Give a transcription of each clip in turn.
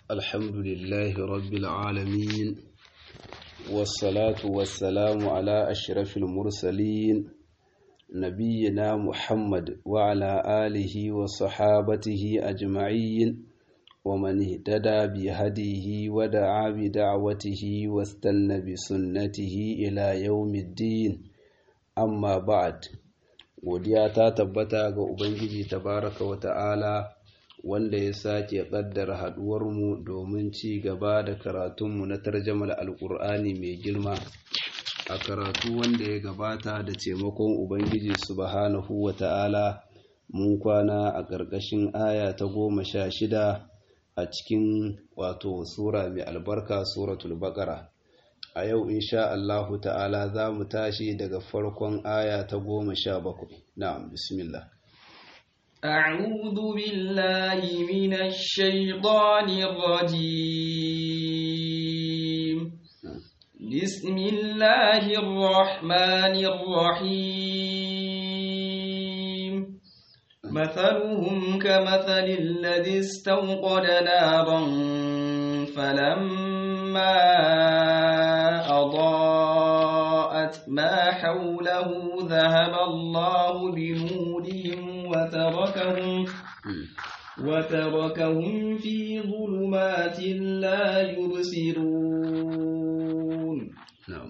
الحمد لله رب العالمين والصلاة والسلام على أشرف المرسلين نبينا محمد وعلى آله وصحابته أجمعين ومن اهتدى بهديه ودعا بدعوته واستنى بسنته إلى يوم الدين أما بعد godiya ta tabbata ga Ubangiji tabaraka wa ta'ala wanda ya sake ƙaddara haɗuwarmu domin ci gaba da karatunmu na tarjamar alƙur'ani mai girma a karatu wanda ya gabata da taimakon Ubangiji subhanahu wa ta'ala mun kwana a ƙarƙashin aya ta goma sha shida a cikin wato sura mai albarka suratul baƙara a yau insha Allahu ta'ala za mu tashi daga farkon aya ta goma sha bakwai na'am bismillah أعوذ بالله من الشيطان الرجيم بسم الله الرحمن الرحيم مثلهم كمثل الذي استوقد نارا فلما أضاءت ما حوله ذهب الله بنورهم وتركهم وتركهم في ظلمات لا يبصرون نعم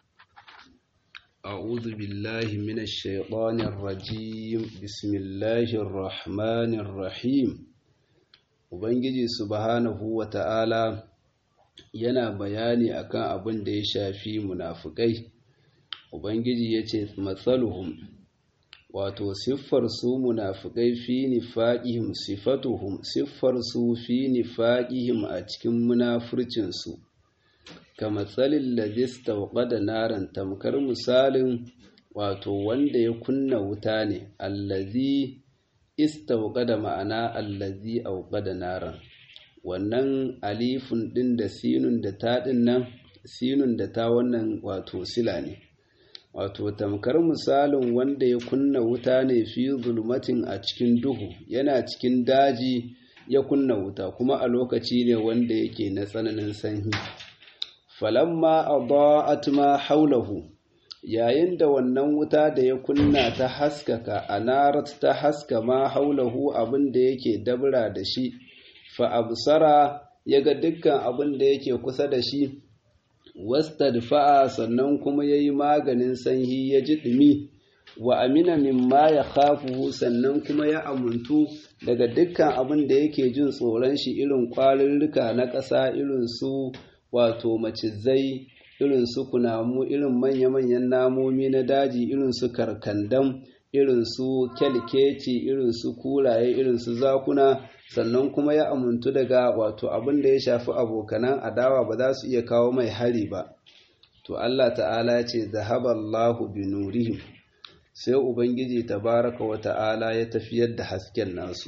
أعوذ بالله من الشيطان الرجيم بسم الله الرحمن الرحيم Ubangiji subhanahu wa ta'ala yana bayani akan abin da ya shafi munafukai. Ubangiji ya ce, Matsaluhum, wato siffar su munafukai fi nifaƙihim sifatuhum siffar su fi nifaƙihim a cikin munafurcinsu, ka matsalin lazista da naran tamkar misalin wato wanda ya kunna wuta ne, allazi istauqada ma'ana allazi auqada naran wannan alifun din da sinun da ta din nan sinun da ta wannan wato sila ne wato tamkar misalin wanda ya kunna wuta ne fi zulmatin a cikin duhu yana cikin daji ya kunna wuta kuma a lokaci ne wanda yake na tsananin sanyi falamma adaa'at ma haulahu yayin da wannan wuta da ya kunna ta haskaka a narat ta haska ma haulahu abin da yake dabra da shi fa absara ya ga dukkan abin da yake kusa da shi wastadfa'a sannan kuma ya yi maganin sanyi ya ji ɗumi wa amina mimma ya khafuhu sannan kuma ya amuntu daga dukkan abin da yake jin tsoron shi irin ƙwarurruka na ƙasa irin su wato macizai irin su kunamu irin manya-manyan namomi na daji irin su karkandam irin su kyalkeci irin su kulaye irin su zakuna sannan kuma ya amuntu daga wato abin da ya shafi abokanan adawa ba za su iya kawo mai hari ba to Allah ta'ala ce zahaballahu bi nurihim sai ubangiji tabaraka wa ta'ala ya tafiyar da hasken nasu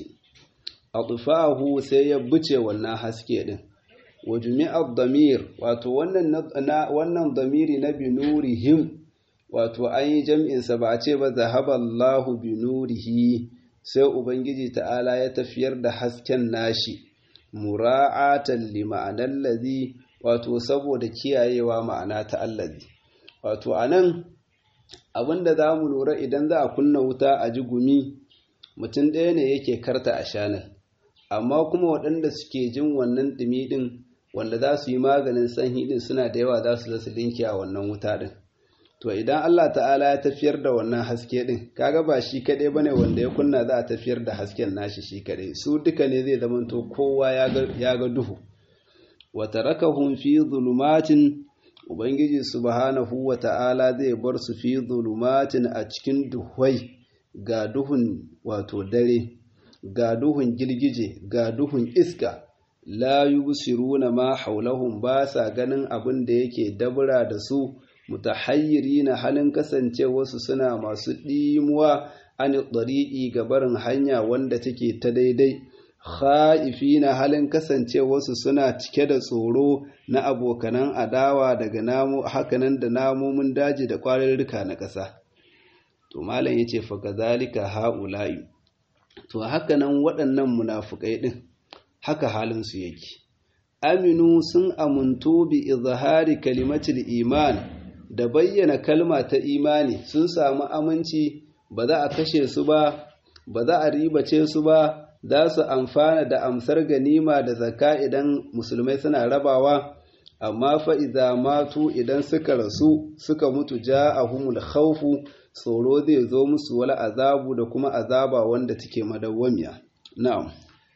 atfahu sai ya buce wannan haske din wa jumi'ar damir wato wannan damiri na binurihim wato an yi jam'insa ba a ce ba zahaballahu binurihi sai ubangiji ta'ala ya tafiyar da hasken nashi mura'atan li ma'anar lazi wato saboda kiyayewa ma'ana ta allazi wato a nan abinda za mu lura idan za a kunna wuta a ji gumi mutum ɗaya ne yake karta a shanar amma kuma waɗanda suke jin wannan ɗumi ɗin wanda za su yi maganin sanyi din suna da yawa za su zasu linki a wannan wuta din to idan Allah ta'ala ya tafiyar da wannan haske din kaga ba shi kadai bane wanda ya kunna za a tafiyar da hasken nashi shi kadai su duka ne zai zama to kowa ya ga duhu wa tarakahum fi zulumatin ubangiji subhanahu wa ta'ala zai bar su fi zulumatin a cikin duhwai ga duhun wato dare ga duhun girgije ga duhun iska la yubsiruna ma haulahum ba sa ganin abin da yake dabura da su mutahayyirina halin kasancewarsu suna masu ɗimuwa an ɗariƙi ga barin hanya wanda take ta daidai kha'ifina halin kasancewarsu suna cike da tsoro na abokanan adawa daga namu hakanan da namomin daji da ƙwararruka na ƙasa to malam yace fa kazalika haula'i to hakanan waɗannan munafukai din haka halin su yake aminu sun amuntu bi izhari kalimatul iman da bayyana kalma ta imani sun samu aminci ba za a kashe su ba ba za a ribace su ba za su amfana da amsar ganima da zakka idan musulmai suna rabawa amma fa idza matu idan suka rasu suka mutu ja'ahumul khawfu tsoro zai zo musu wala azabu da kuma azaba wanda take madawwamiya na'am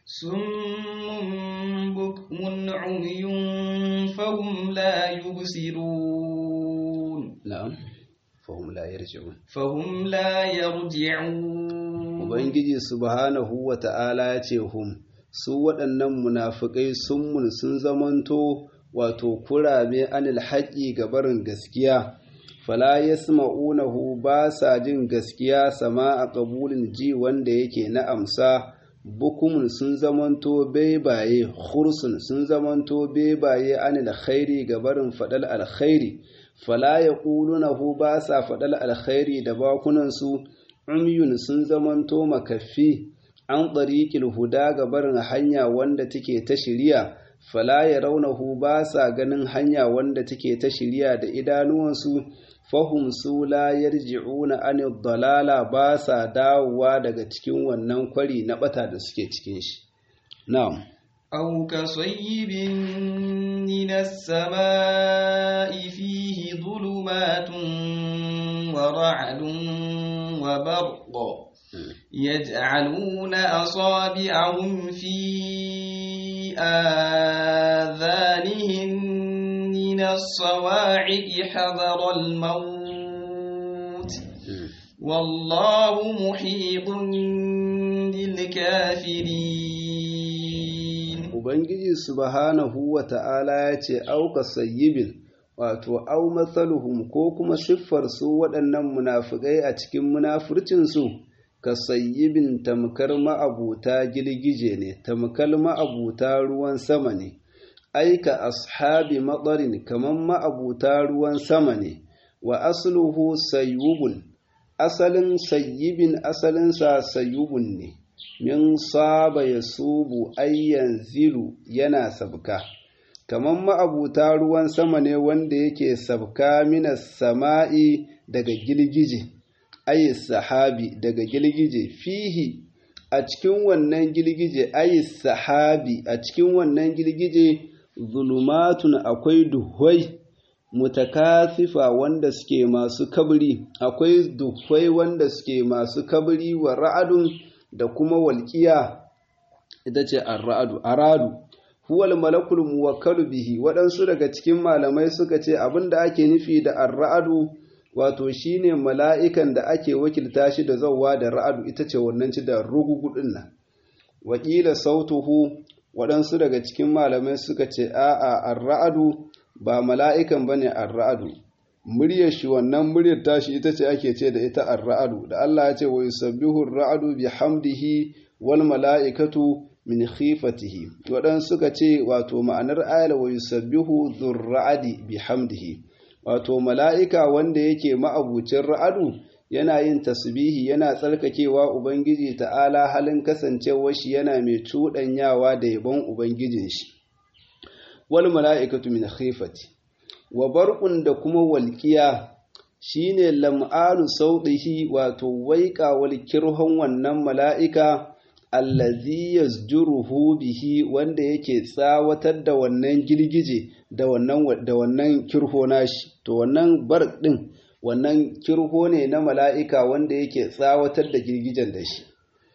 summun bukmun umyun fahum la yubsirun na'am fahum la yarji'un fahum la yarji'un ubangiji subhanahu wata'ala ya ce hum su waɗannan munafikai sun sun zamanto wato kurame anil haƙi ga barin gaskiya fala yasma'unahu ba sa jin gaskiya sama a ƙabulin ji wanda yake na amsa bukumun sun zamanto bebaye khursun sun zamanto bebaye anil khairi ga barin faɗal alkhairi fala yaqulunahu ba sa faɗal alkhairi da bakunansu umyun sun zamanto makaffi an ɗariƙil huda ga barin hanya wanda take ta shirya fala ya raunahu ba sa ganin hanya wanda take ta shirya da idanuwansu fahum su la yarji'una an dalala ba sa dawowa daga cikin wannan kwari na bata da suke cikin shi na'am أو كصيب من السماء فيه ظلمات ورعد وبرق يجعلون أصابعهم في آذانهم من الصواعق حذر الموت والله محيط بالكافرين Ubangiji subhanahu wa ta'ala ya ce, Auka sayyibin, wato, au matsaluhum ko kuma siffar su waɗannan munafukai a cikin munafurcinsu, ka sayyibin tamkar ma'abuta girgije ne, tamkar ma'abuta ruwan sama ne, aika ashabi matsarin kamar ma'abuta ruwan sama ne, wa asluhu sayyubun, asalin sayyibin asalinsa sayyubun ne. min saba ya subu ayyan zilu yana sabka kamar ma'abuta ruwan sama ne wanda yake sabka minas sama'i daga gilgije ayis sahabi daga gilgije fihi a cikin wannan gilgije ayis sahabi a cikin wannan gilgije zulumatun akwai duhwai mutakasifa wanda suke masu kabri akwai duhwai wanda suke masu kabri wa ra'adun da kuma walƙiya ita ce arra'adu aradu huwal malakul muwakkalu bihi waɗansu daga cikin malamai suka ce abin da ake nufi da arra'adu wato shine mala'ikan da ake wakilta shi da zauwa da ra'adu ita ce wannan ci da rugugudin nan wakila sautuhu waɗansu daga cikin malamai suka ce a'a arra'adu ba mala'ikan bane arra'adu muryar shi wannan muryar tashi ita ce ake ce da ita ar-ra'adu da Allah ya ce wa yusabbihu ar-ra'du bihamdihi wal mala'ikatu min khifatihi wadan suka ce wato ma'anar ayar wa yusabbihu dhur-ra'di bihamdihi wato mala'ika wanda yake ma'abucin ra'adu yana yin tasbihi yana tsarkakewa ubangiji ta'ala halin kasancewar shi yana mai cuɗanyawa da yabon ubangijin shi wal mala'ikatu min khifati wa barƙun da kuma walƙiya shi ne lam'anu sauɗihi wato waiƙawar kirhon wannan mala'ika allazi yasjuruhu bihi wanda yake tsawatar da wannan girgije da wannan da wannan kirho nashi to wannan bar ɗin wannan kirho ne na mala'ika wanda yake tsawatar da girgijen da shi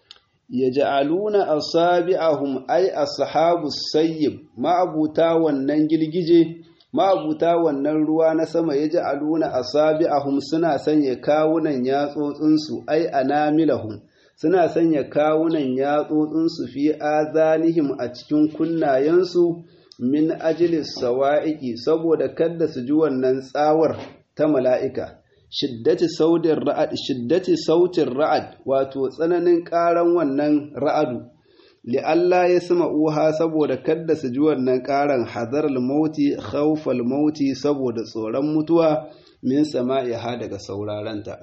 yaj'aluna asabi'ahum ay ashabu sayyib ma'abuta wannan girgije ma'abuta wannan ruwa na sama ya ji aluna a sabi'ahum suna sanya kawunan yatsotsinsu ai anamilahum suna sanya kawunan yatsotsinsu fi azanihim a cikin kunnayensu min ajilis sawa'iki saboda kada su ji wannan tsawar ta mala'ika shiddati sautin ra'ad shiddati sautin ra'ad wato tsananin ƙaran wannan ra'adu li'alla ya sama uha saboda kadda su ji wannan ƙaran hazar mauti khawfal mauti saboda tsoron mutuwa min sama'iha daga saurarenta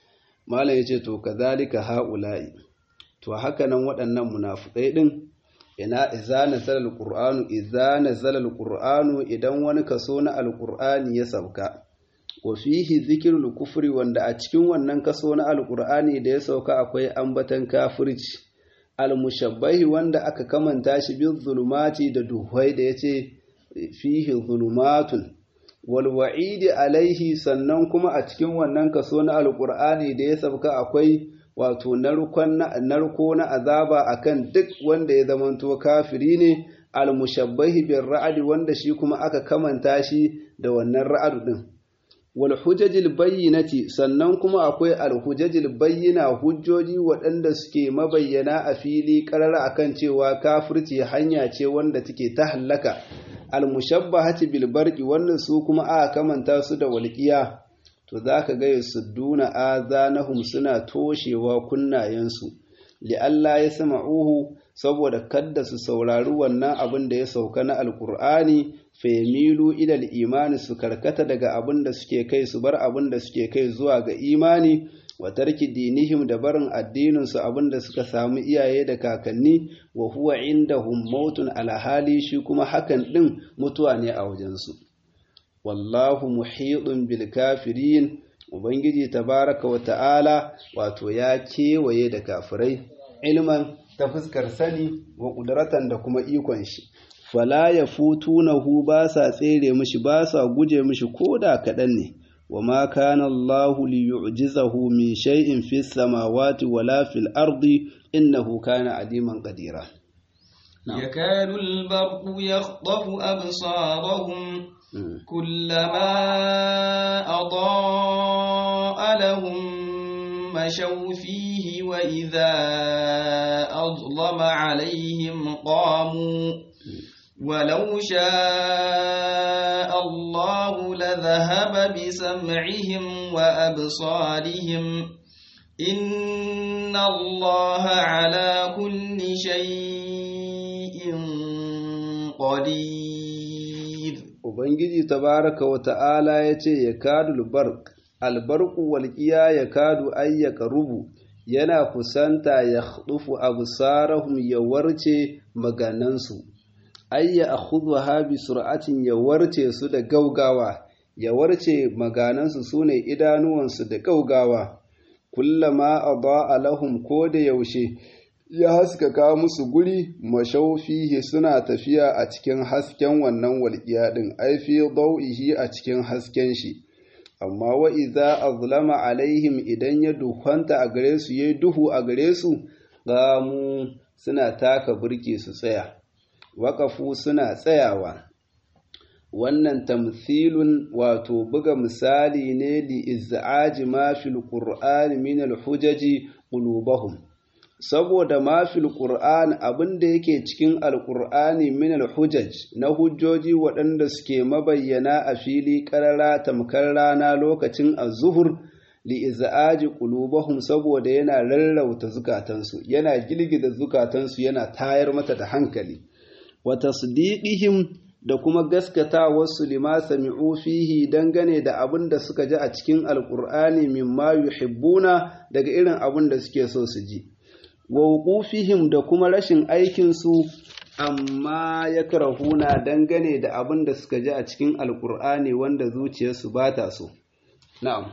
malam yace to kazalika haula'i to haka nan waɗannan munafukai din ina idza nazala alqur'anu idza nazala alqur'anu idan wani kaso na alqur'ani ya sauka wa fihi dhikrul kufri wanda a cikin wannan kaso na alqur'ani da ya sauka akwai ambatan kafirci almushabbahi wanda aka kamanta shi bil zulumati da duhai da yace fihi zulumatun wal wa'idi alaihi sannan kuma a cikin wannan kaso na alqur'ani da ya sauka akwai wato narko na azaba akan duk wanda ya zamanto kafiri ne almushabbahi bin ra'adi wanda shi kuma aka kamanta shi da wannan ra'adu din wal hujajil bayyinati sannan kuma akwai al hujajil bayyina hujjoji waɗanda suke mabayyana a fili karara akan cewa kafirci hanya ce wanda take ta hallaka al mushabbahati bil barqi wannan su kuma aka kamanta su da walqiya to za ka gaya sudduna azanahum suna toshewa kunnayensu li'alla ya sama'uhu saboda kadda su saurari wannan abin da ya sauka na alkur'ani femilu idal imani su karkata daga abin da suke kai su bar abin da suke kai zuwa ga imani wa tarki dinihim da barin addininsu abin da suka samu iyaye da kakanni wa huwa indahum mautun alhali shi kuma hakan din mutuwa ne a wajensu wallahu muhidun bil kafirin ubangiji tabaraka wa ta'ala wato ya kewaye da kafirai ilman ta fuskar sani wa kudratan da kuma ikon shi fala ya futunahu ba sa tsere mishi ba sa guje mishi koda kaɗan ne wa ma kana Allah li yu'jizahu min shay'in fis samawati wala fil ardi innahu kana aliman qadira يكاد البرق يخطف أبصارهم كلما أضاء لهم مشوا فيه وإذا أظلم عليهم قاموا ولو شاء الله لذهب بسمعهم وأبصارهم إن الله على كل شيء قدير Ubangiji tabaraka wa ta'ala ya ce, Ya kadu bark, albarku walƙiya ya kadu ayyaka rubu, yana kusanta ya ɗufu abu sarahum ya warce maganansu, ayya a hudu habi sur'atin ya warce su da gaugawa, ya warce maganansu su ne idanuwansu da gaugawa, kullama a lahum ko da yaushe. ya haskaka musu guri mashaufihi suna tafiya a cikin hasken wannan walƙiya ɗin aifi dau'ihi a cikin hasken shi amma wa iza azlama alaihim idan ya duhanta a gare su yayi duhu a gare su gamu suna taka burki su tsaya waƙafu suna tsayawa wannan tamthilun wato buga misali ne li iz'aji ma fil qur'ani min al hujaji qulubahum saboda mafil Qur'an abin da yake cikin alƙur'ani min al-hujaj na hujjoji waɗanda suke mabayyana a fili ƙarara tamkar rana lokacin az-zuhur li iz'aji qulubahum saboda yana rarrauta zukatansu yana gilgida zukatansu yana tayar mata da hankali wa tasdiqihim da kuma gaskata wasu lima sami'u fihi dangane da abin da suka ji a cikin alƙur'ani mimma yuhibbuna daga irin abin da suke so su ji wa wuqufihim da kuma rashin aikinsu amma ya karahuna dangane da abin da suka ji a cikin alkur'ani wanda zuciyarsu ba ta so na'am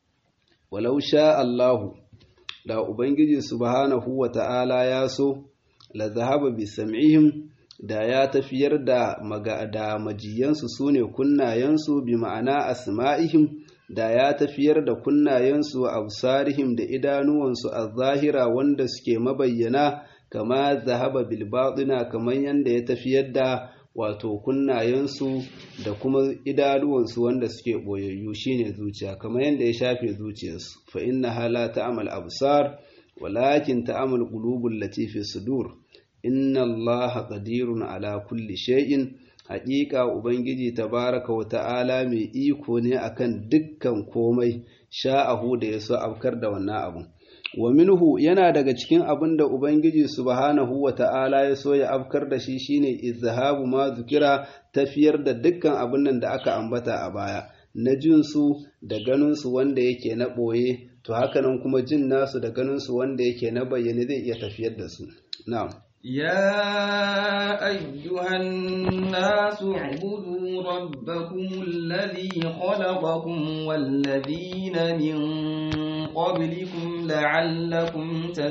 walau sha Allahu da ubangiji subhanahu wa ta'ala ya so la zahaba bi sam'ihim da ya tafiyar da maga da majiyansu sune kunnayensu bi ma'ana asma'ihim da ya tafiyar da kunnayensu a absarihim da idanuwansu a zahira wanda suke mabayyana kama zahaba bilbaɗina kamar yadda ya tafiyar da wato kunnayensu da kuma idanuwansu wanda suke ɓoyayyu shine zuciya kamar yadda ya shafe zuciyarsu fa inna hala ta'amal absar walakin ta'amal qulubul latifi sudur inna allaha qadirun ala kulli shay'in haƙiƙa Ubangiji tabaraka wa ta'ala mai iko ne akan dukkan komai sha'ahu da ya so afkar da wannan abun. Wa minhu yana daga cikin abin da Ubangiji subhanahu wa ta'ala ya so ya afkar da shi shine izhabu ma zukira tafiyar da dukkan abin nan da aka ambata a baya na jinsu da ganinsu wanda yake na ɓoye to hakanan kuma jin nasu da ganinsu wanda yake na bayyane zai iya tafiyar da su. Na'am. يا أيها الناس اعبدوا ربكم الذي خلقكم والذين من قبلكم لعلكم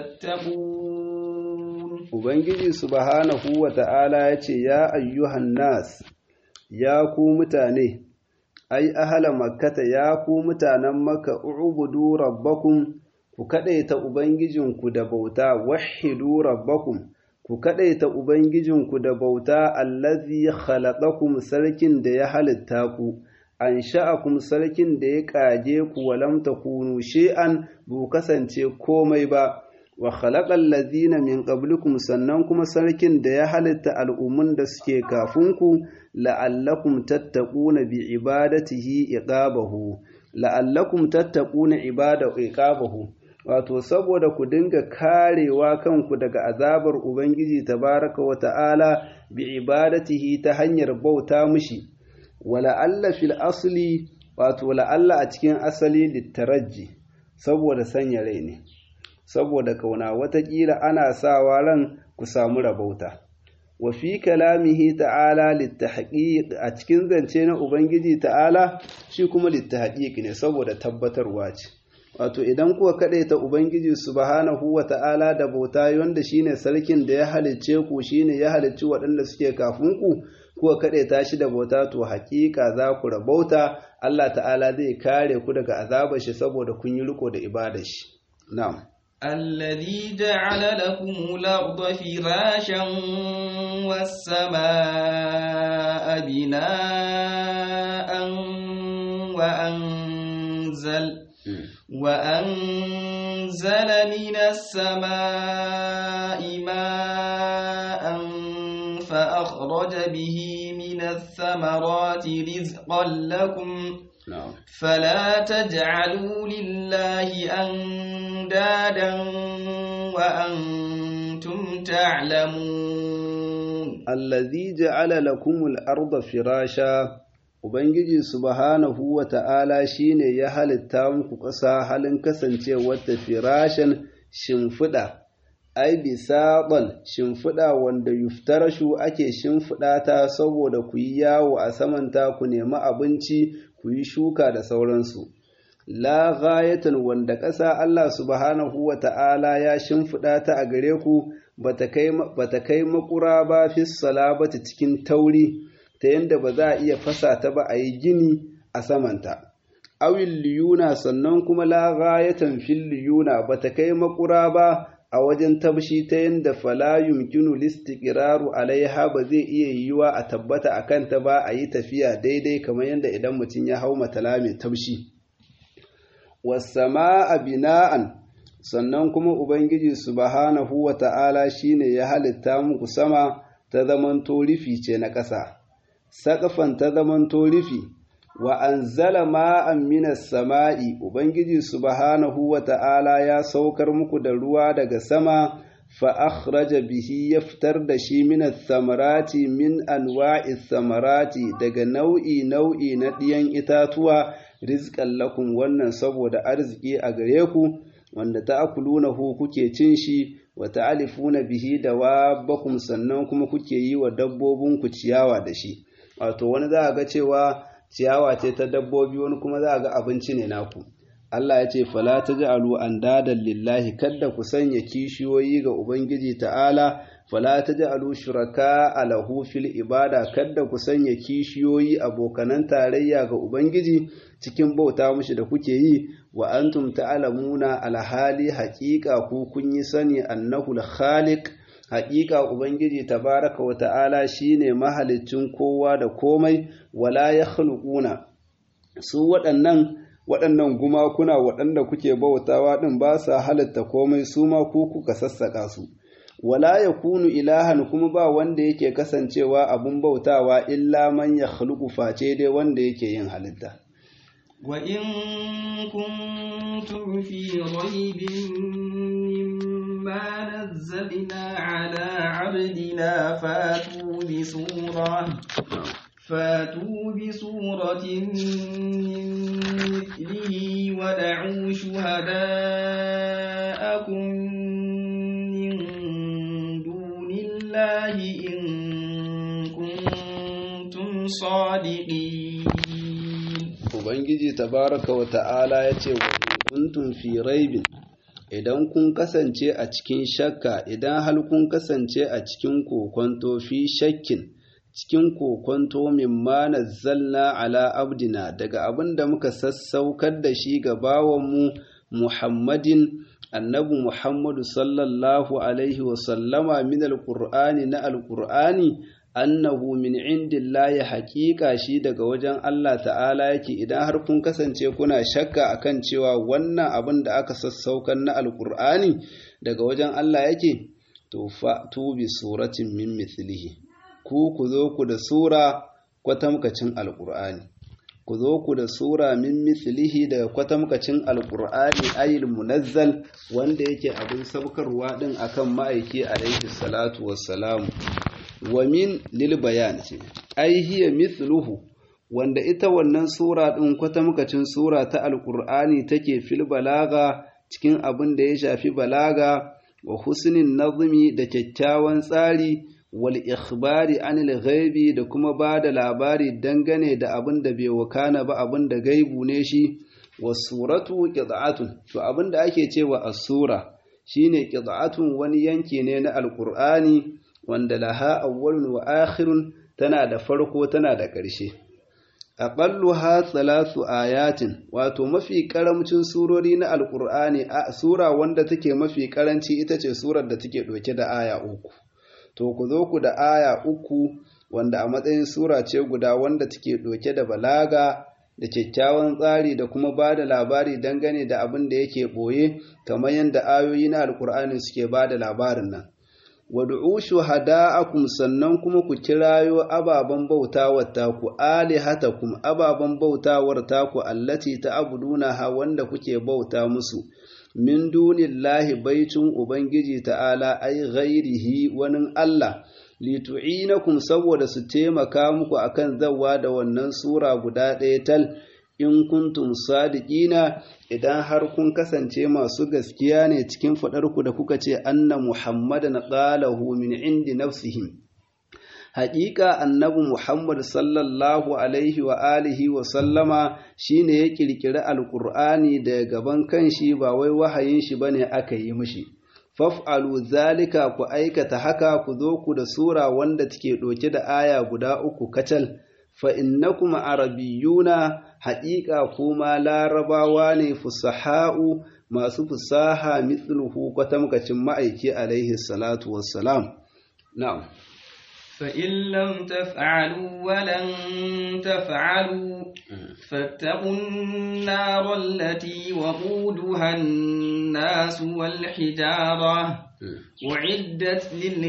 تتقون Ubangiji subhanahu wa ta'ala ya ce, Ya ayyuhan nas, ya ku mutane, ai, ahala makkata ya ku mutanen maka ubudu rabbakum ku kaɗaita Ubangijinku da bauta, wahidu rabbakum, ku kaɗaita Ubangijinku da bauta, allazi khalaqakum sarkin da ya halitta ku, an sha'akum sarkin da ya ƙage ku walam takunu shi'an bu kasance komai ba. wa khalaqal ladina min qablikum sannan kuma sarkin da ya halitta al'ummun da suke kafin ku la'allakum tattaquna bi ibadatihi iqabahu la'allakum tattaquna ibada iqabahu wato saboda ku dinga karewa kanku daga azabar ubangiji tabaraka wa ta'ala bi ibadatihi ta hanyar bauta mishi wala alla fil asli wato la'alla a cikin asali littaraji saboda sanya rai ne saboda kauna watakila ana sawa ran ku samu rabauta wa fi kalamihi ta'ala littahqiq a cikin zance na ubangiji ta'ala shi kuma littahqiq ne saboda tabbatarwa ce wato idan kuka ta ubangiji subhanahu wa ta'ala da bauta wanda shine sarkin da ya halicce ku shine ya halicci waɗanda suke kafin ku kuka ta shi da bauta to haƙiƙa za ku rabauta Allah ta'ala zai kare ku daga azabar shi saboda kun yi riko da ibadar shi na'am الذي جعل لكم الأرض فراشا والسماء بناء وأنزل وأنزل من السماء ماء فأخرج به من الثمرات رزقا لكم na'am فلا تجعلوا لله أندادا وأنتم تعلمون allazi ja'ala lakumul arda firasha ubangiji subhanahu wa ta'ala shine ya halitta muku ƙasa halin kasancewar ta firashan shimfiɗa ai bisaɗan shimfiɗa wanda yuftarashu ake shimfiɗa ta saboda ku yi yawo a samanta ku nemi abinci ku yi shuka da sauransu la ghayatan wanda ƙasa Allah subhanahu wa ta'ala ya shimfiɗa ta a gare ku bata kai makura ba fi salabata cikin tauri ta yadda ba za a iya fasa ta ba a yi gini a samanta awil liyuna sannan kuma la ghayatan fil liyuna bata kai makura ba a wajen tabshi ta yadda fala yumkinu listiqraru alaiha ba zai iya yiwuwa a tabbata a kanta ba a yi tafiya daidai kamar yadda idan mutum ya hau matala mai tabshi wasama'a bina'an sannan kuma ubangiji subhanahu wa ta'ala shine ya halitta muku sama ta zamanto rufi ce na ƙasa saƙafan ta zamanto rufi wa anzala ma'an minas sama'i ubangiji subhanahu wa ta'ala ya saukar muku da ruwa daga sama fa akhraja bihi ya fitar da shi minas samarati min anwa'i samarati daga nau'i nau'i na ɗiyan itatuwa rizqan lakum wannan saboda arziki a gare ku wanda ta'kulunahu kuke cin shi wa ta'alifuna bihi dawabakum sannan kuma kuke yi wa dabbobinku ciyawa da shi wato wani za a ga cewa ciyawa ce ta dabbobi wani kuma za a ga abinci ne naku Allah ya ce fala taj'alu andadan lillahi kadda ku sanya kishiyoyi ga ubangiji ta'ala fala taj'alu shuraka alahu fil ibada kadda ku sanya kishiyoyi abokanan tarayya ga ubangiji cikin bauta mushi da kuke yi wa antum ta'lamuna alhali haqiqa ku kun yi sani annahu al-khaliq haqiqa ubangiji tabaraka wa ta'ala shine mahaliccin kowa da komai wala yakhluquna su waɗannan waɗannan gumakuna waɗanda kuke bautawa ɗin ba sa halitta komai su ma ku kuka sassaƙa su wala ya kunu ilahan kuma ba wanda yake kasancewa abun bautawa illa man ya face dai wanda yake yin halitta وإن كنتم في ريب مما نزلنا على عبدنا فاتوا بسورة فاتوا بسورة من مثله ودعوا شهداءكم من دون صادقين ubangiji tabaraka wa ta'ala ya ce wa kuntum fi raibin idan kun kasance a cikin shakka idan hal kun kasance a cikin kokonto fi shakkin cikin kokonto mimma nazzalna ala abdina daga abin da muka sassaukar da shi ga bawanmu muhammadin annabi muhammadu sallallahu alaihi wasallama min alqur'ani na alqur'ani annahu min indillahi haƙiƙa shi daga wajen Allah ta'ala yake idan har kun kasance kuna shakka akan cewa wannan abin da aka sassaukan na alqur'ani daga wajen Allah yake to fa tu bi suratin min mithlihi ku ku zo ku da sura kwatamkacin alqur'ani ku zo ku da sura min mithlihi daga kwatamkacin alqur'ani ayil munazzal wanda yake abin saukarwa din akan ma'aiki alaihi salatu wassalamu wa min lil bayan ce ai hiya mithluhu wanda ita wannan sura din kwatamkacin sura ta alqur'ani take fil balaga cikin abin da ya shafi balaga wa husnin nazmi da kyakkyawan tsari wal ikhbari anil ghaibi da kuma ba da labari dangane da abin da bai wakana ba abin da gaibu ne shi wasuratu qid'atun to abin da ake cewa as-sura shine qid'atun wani yanki ne na alqur'ani wanda laha awwalun wa akhirun tana da farko tana da ƙarshe aqalluha thalathu ayatin wato mafi karamcin surori na alqur'ani a sura wanda take mafi karanci ita ce surar da take ɗauke da aya uku to ku zo ku da aya uku wanda a matsayin sura ce guda wanda take ɗauke da balaga da kyakkyawan tsari da kuma ba da labari dangane da abin da yake ɓoye kamar yadda ayoyi na alkur'ani suke ba da labarin nan wad'u shuhada'akum sannan kuma ku kirayo ababen bautawar taku alihatakum ababen bautawar taku allati ta'buduna ha wanda kuke bauta musu min dunillahi baitun ubangiji ta'ala ai ghairihi wani Allah litu'inakum saboda su taimaka muku akan zawwa da wannan sura guda ɗaya tal in kuntum sadiqina idan har kun kasance masu gaskiya ne cikin faɗarku da kuka ce anna muhammadan qalahu min indi nafsihi haƙiƙa annabi muhammad sallallahu alaihi wa alihi wa sallama shine ya ƙirƙiri alƙur'ani da gaban kanshi ba wai wahayin shi bane aka yi mishi faf'alu zalika ku aikata haka ku zo ku da sura wanda take ɗauke da aya guda uku kacal fa innakum arabiyyuna haƙiƙa kuma larabawa ne fusaha'u masu fusaha mithluhu kwatamkacin ma'aiki alaihi salatu wassalam na'am فإن لم تفعلوا ولن تفعلوا فاتقوا النار التي وقودها الناس والحجارة أعدت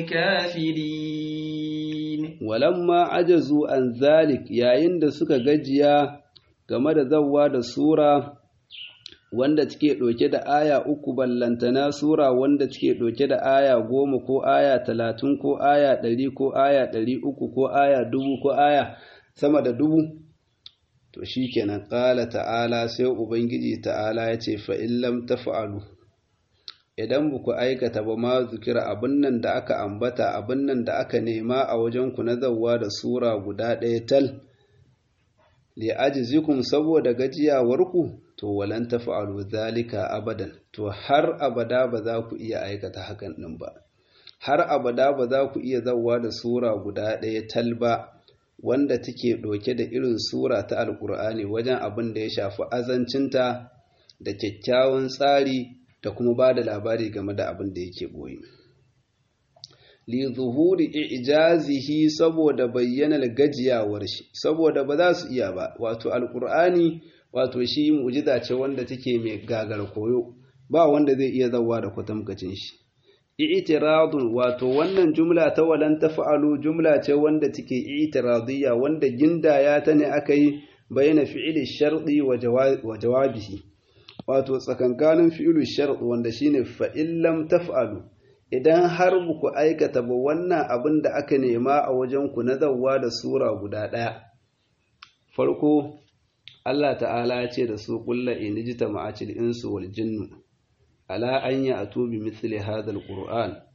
للكافرين ولما عجزوا عن ذلك yayin da suka gajiya game da zawwa da sura wanda take ɗauke da aya uku ballantana sura wanda take ɗauke da aya goma ko aya talatin ko aya ɗari ko aya ɗari uku ko aya dubu ko aya sama da dubu to shi kenan ƙala ta'ala sai ubangiji ta'ala ya ce fa'in lam tafa'alu idan ba ku aikata ba ma zukira abin nan da aka ambata abin nan da aka nema a wajenku na zawwa da sura guda ɗaya tal li ajizikum saboda gajiyawarku to walan tafa'alu zalika abadan to har abada ba za ku iya aikata hakan din ba har abada ba za ku iya zawwa da sura guda ɗaya tal ba wanda take ɗauke da irin sura ta alkur'ani wajen abin da ya shafi azancinta da kyakkyawan tsari da kuma ba da labari game da abin da yake boye li zuhuri ijazihi saboda bayyanar gajiyawar shi saboda ba za su iya ba wato alkur'ani wato shi mu'jiza ce wanda take mai gagar koyo ba wanda zai iya zawa da kwatamkacin shi i'tiradun wato wannan jumla ta walan tafa'alu jumla ce wanda take i'tiradiyya wanda gindaya ta ne aka yi bayyana fi'ili sharɗi wa jawabihi wato tsakankanin fi'ilu sharɗi wanda shine fa in lam taf'alu idan har ku aikata ba wannan abin da aka nema a wajen ku na zawwa da sura guda ɗaya farko Allah ta'ala ya ce da su kulla in jita ma'acil insu wal jinnu ala an ya atu bi mithli hadha alquran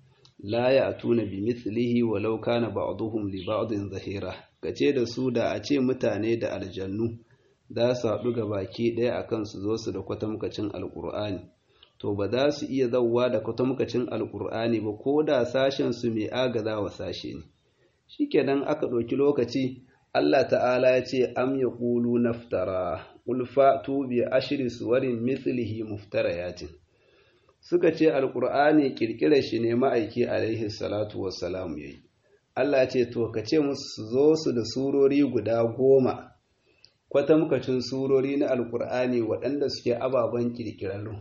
la ya'tuna bi mithlihi walau kana ba'dhum li ba'din zahira kace da su da a ce mutane da aljannu za su haɗu ga baki ɗaya akan su zo su da kwatamkacin alqur'ani to ba za su iya zauwa da kwatamkacin alqur'ani ba ko da sashen su mai agaza wa sashe ne shikenan aka ɗauki lokaci Allah ta'ala ya ce am yaqulu naftara qul fa'tu bi ashri suwarin mithlihi muftarayatin suka ce alqur'ani kirkirar shi ne ma'aiki alaihi salatu wassalam yayi Allah ce to ka ce musu su zo su da surori guda goma kwatamkacin surori na alqur'ani waɗanda suke ababen kirkirarru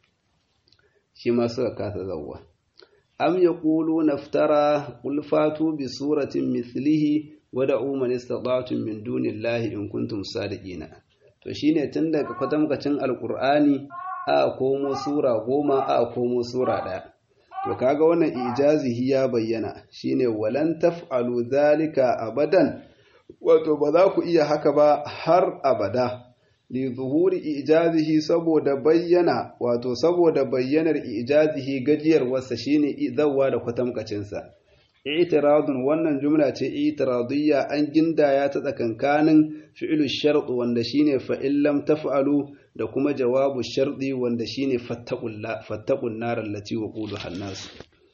shi ma suka kasa zawwa am yaqulu naftara qul fatu bi suratin mithlihi wada'u man istata'tum min dunillahi in kuntum sadiqina to shine tun daga kwatamkacin alqur'ani a komo sura goma a komo sura ɗaya to kaga wannan ijazihi ya bayyana shine walan taf'alu zalika abadan wato ba za ku iya haka ba har abada li zuhuri ijazihi saboda bayyana wato saboda bayyanar ijazihi gajiyar wasa shine zawwa da kwatamkacin sa i'tiradun wannan jumla ce i'tiradiyya an gindaya ta tsakankanin fi'lu shart wanda shine fa in lam taf'alu da kuma jawabu sharɗi wanda shine fattaqun nar allati waquduha an-nas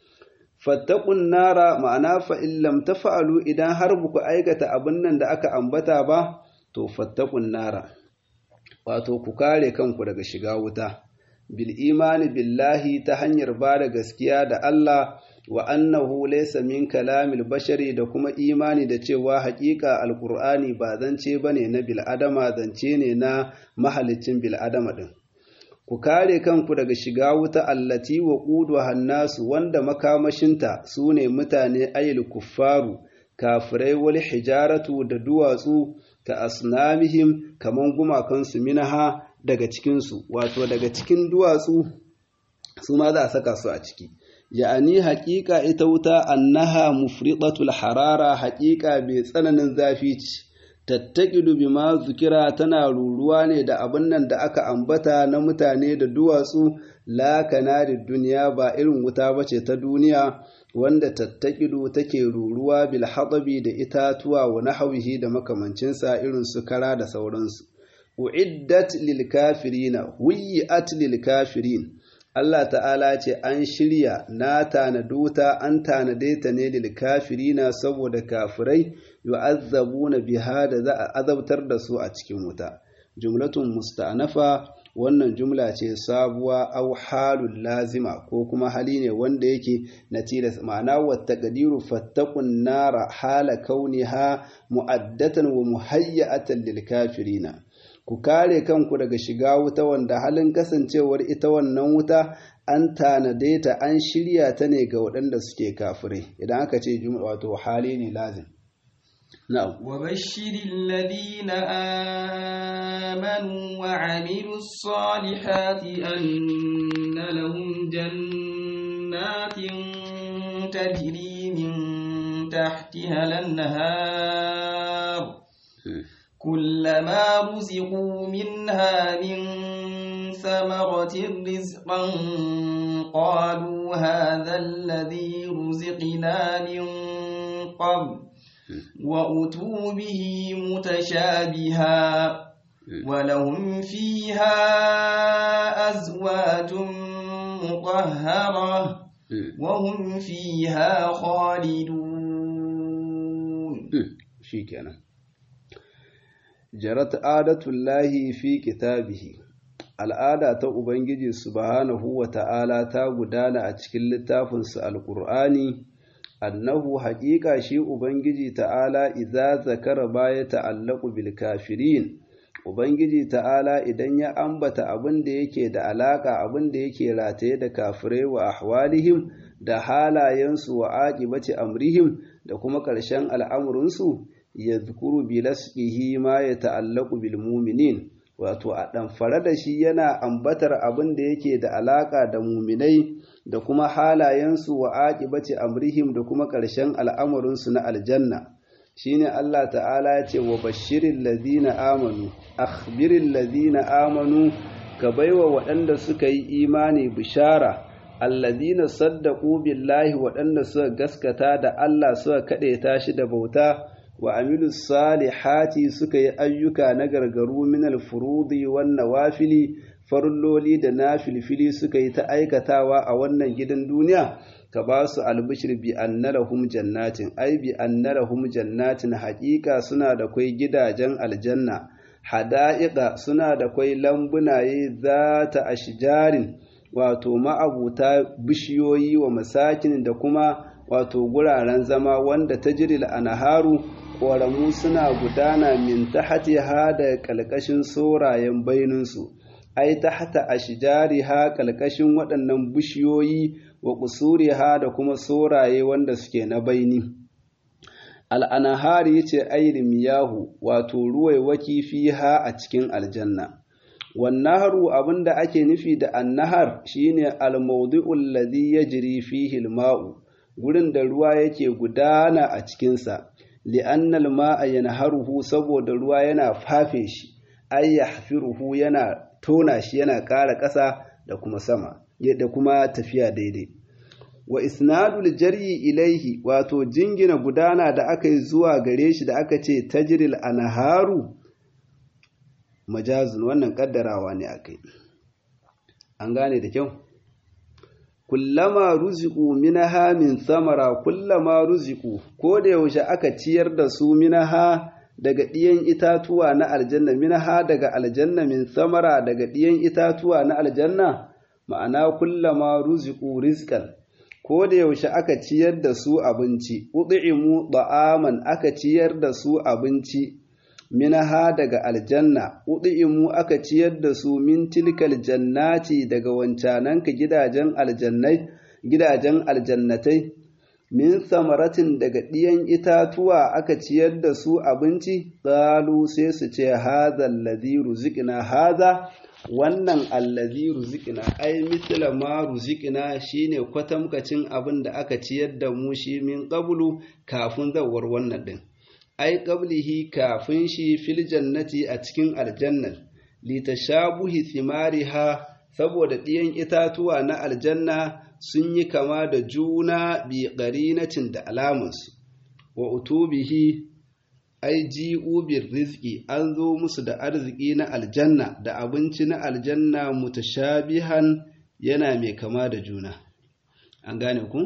fattaqun nara ma'ana fa in lam taf'alu idan har buku aikata abin nan da aka ambata ba to fattaqun nara wato ku kare kanku daga shiga wuta bil imani billahi ta hanyar ba da gaskiya da Allah wa annahu laysa min kalamil bashari da kuma imani da cewa haƙiƙa alqur'ani ba zance bane na bil adama zance ne na mahalicin bil adama din ku kare kanku daga shiga wuta allati wa qudu hannasu wanda makamashinta sune mutane ayil kuffaru kafirai wal hijaratu da duwatsu ka asnamihim kaman gumakansu minaha daga cikinsu wato daga cikin duwatsu su ma za a saka su a ciki ya'ani haƙiƙa ita wuta annaha mufridatul harara haƙiƙa bai tsananin zafi ce tattaqidu bima zukira tana ruruwa ne da abin nan da aka ambata na mutane da duwatsu la kanari duniya ba irin wuta bace ta duniya wanda tattaqidu take ruruwa bil hadabi da itatuwa wa nahwihi da makamancinsa irin su kara da sauransu uiddat lil kafirina wiyyat lil kafirin Allah ta'ala ce an shirya na tanaduta an tanade ta ne lil kafirina saboda kafirai yu'azzabuna biha da za a azabtar da su a cikin wuta jumlatun musta'nafa wannan jumla ce sabuwa aw halul lazima ko kuma hali ne wanda yake na tilas ma'ana wa taqdiru fattaqun nara hala kauniha mu'addatan wa muhayyatan lil kafirina ku kare kanku daga shiga wuta wanda halin kasancewar ita wannan wuta an tanade ta an shirya ta ne ga waɗanda suke kafirai idan aka ce jumla wato hali ne lazim na'am wa bashiril ladina amanu wa amilus salihati anna lahum jannatin tajri min tahtiha al-anhar كلما رزقوا منها من ثمرة رزقا قالوا هذا الذي رزقنا من قبل وأتوا به متشابها ولهم فيها أزواج مطهرة وهم فيها خالدون شكرا jarat adatullahi fi kitabihi al'ada ta ubangiji subhanahu wa ta'ala ta gudana a cikin littafinsa alƙur'ani annahu haƙiƙa shi ubangiji ta'ala idza zakara baya ta'allaku bil kafirin ubangiji ta'ala idan ya ambata abin da yake da alaka abin da yake rataye da kafirai wa ahwalihim da halayensu wa aqibati amrihim da kuma ƙarshen al'amurinsu yadhkuru bi lasqihi ma yata'allaqu bil mu'minin wato a ɗamfare da shi yana ambatar abin da yake da alaƙa da muminai da kuma halayensu wa aƙibati amrihim da kuma ƙarshen al'amuransu na aljanna shine Allah ta'ala ya ce wa bashirin ladina amanu akhbirin ladina amanu ka baiwa waɗanda suka yi imani bishara alladina saddaqu billahi waɗanda suka gaskata da Allah suka kaɗaita shi da bauta wa amilu salihati suka yi ayyuka na gargaru min alfurudi wan nawafili farloli da nafilfili suka yi ta aikatawa a wannan gidan duniya ka ba su albishir bi annalahum jannatin ai bi annalahum jannatin haƙiƙa suna da kwai gidajen aljanna hada'iqa suna da kwai lambunaye zata ashjarin wato ma'abuta bishiyoyi wa masakin da kuma wato guraren zama wanda tajril anharu ƙoramu suna gudana min tahtiha da ƙalƙashin sorayen baininsu ai tahta ashjariha ƙalƙashin waɗannan bishiyoyi wa ƙusuriha da kuma soraye wanda suke na baini al'anahari yace ai miyahu wato ruwaiwaki fiha a cikin aljanna wannaharu abinda ake nufi da annahar shine al-mawdi'u alladhi yajri fihi al-ma'u gurin da ruwa yake gudana a cikinsa li'anna al-ma'a yanharuhu saboda ruwa yana fafe shi ay yahfiruhu yana tona shi yana ƙara ƙasa da kuma sama da kuma tafiya daidai wa isnadul jaryi ilaihi wato jingina gudana da aka yi zuwa gare shi da aka ce tajril anharu majazun wannan kaddarawa ne akai an gane da kyau kullama ruziku minaha min samara kullama ruziku ko da yaushe aka ciyar da su minaha daga ɗiyan itatuwa na aljanna minaha daga aljanna min samara daga ɗiyan itatuwa na aljanna ma'ana kullama ruziku rizqan ko da yaushe aka ciyar da su abinci ud'imu da'aman aka ciyar da su abinci minaha daga aljanna ud'imu aka ciyar da su min tilkal jannati daga wancananka gidajen aljannai gidajen aljannatai min samaratin daga ɗiyan itatuwa aka ciyar da su abinci qalu sai su ce hadha alladhi ruziqna hadha wannan allazi ruzikina ai misla ma ruzikina shine kwatamkacin abin da aka ciyar da mu shi min qablu kafin zawar wannan din ai qablihi kafin shi fil jannati a cikin aljannat litashabuhi thimariha saboda ɗiyan itatuwa na aljanna sun yi kama da juna bi qarinatin da alamansu wa utubihi ai ji'u bir rizqi an zo musu da arziki na aljanna da abinci na aljanna mutashabihan yana mai kama da juna an gane ku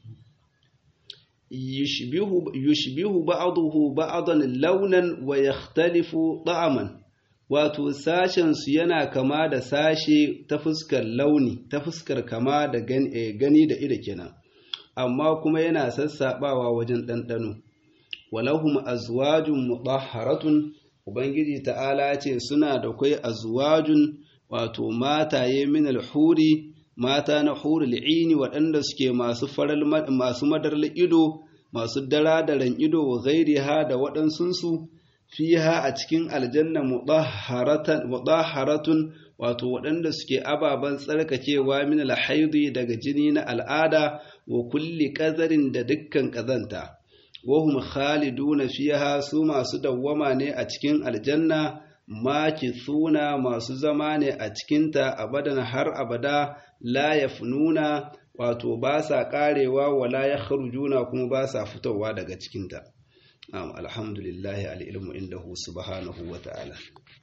yushbihu yushbihu ba'dahu ba'dan launan wa yakhtalifu ta'aman wato sashen su yana kama da sashe ta fuskar launi ta fuskar kama da gani da ido kenan amma kuma yana sassabawa wajen ɗanɗano walahum azwajun mutahharatun ubangiji ta'ala ce suna da kai azwajun wato mataye min alhuri mata na hurul ini waɗanda suke masu faral masu madarla ido masu daradaran ido wa ghairiha da waɗansunsu fiha a cikin aljanna mutahharatan mutahharatun wato waɗanda suke ababen tsarkakewa min alhaidi daga jini na al'ada wa kulli ƙazarin da dukkan ƙazanta wahum khaliduna fiha su masu dawwama ne a cikin aljanna suna masu zama ne a cikinta abadan har abada la yafnuna wato ba sa karewa wala yakhrujuna kuma ba sa fitowa daga cikinta alhamdulillahi alilmu indahu subhanahu wa ta'ala